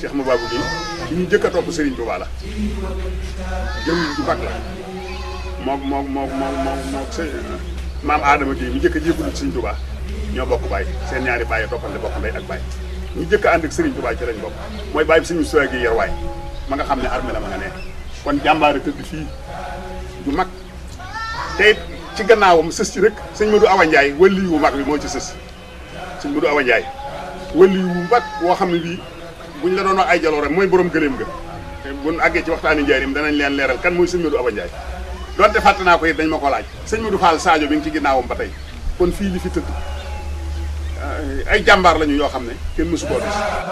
Cheikh Mababou gi ci ñu jëkk a topp Serigne Touba la jëm ju mag la moom moom moom moom moom moom sëñ maam Adama gi ñu jëkk a jébbalu ci Serigne Touba ñoo bokk baay seen ñaari baay toppante bokk ndey ak baay ñu jëkk a ànd ak Serigne Touba ci lañ bokk mooy baay bi suñu sowe gi yer waay ma nga xam ne armée la ma nga ne kon jàmbaare tëdd fii ju mag te it ci gannaawam sës ci rek sëñ Modou Awa Ndiaye wëlli wu mag bi moo ci sës sëñ Modou Awa Ndiaye wëlli wu mag woo xam ne bii buñ la doon wax ay jaloore mooy borom gëléem ga te buñ àggee ci waxtaani njaarim danañ leen leeral kan mooy sëñ Modou Awa Ndiaye donte fàtte naa ko it dañ ma ko laaj sëñ Modou Fall Sadio bi ngi ci ginnaawam ba tey kon fii li fi tëdd ay jàmbaar lañu yoo xam ne kenn mësu koo gis